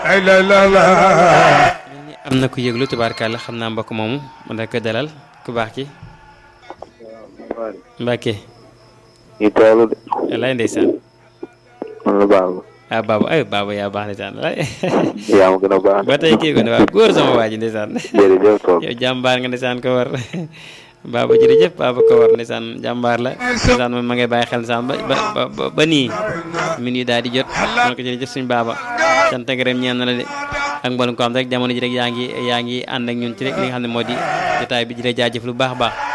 ay la la la am na ku yëglu tubaarkàlla xam naa mbokk moomu man da ko dalal ku baax ki Mbàkke ñu teewlu de wallaay ndeysaan man la baax ah baaba ay baaba yaa baax ndeysaan wallaay yaa ma gën a baax ba tey kii ko ne waaw góor sama waa ji ndeysaan jërëjëf toog yow jàmbaar nga ndeysaan ko war baaba jërëjëf baaba ko war ndeysaan jàmbaar la ndeysaan moom ma ngay bàyyi xel ndeysaan ba ba ba ba nii min yi daal di jot man ko jërëjëf suñu baaba sant ak gërëm ñeen na la de ak mboolem ko am rek jamono ji rek yaa ngi yaa ngi ànd ak ñun ci rek li nga xam ne moo di jotaay bi di la jaajëf lu baax a baax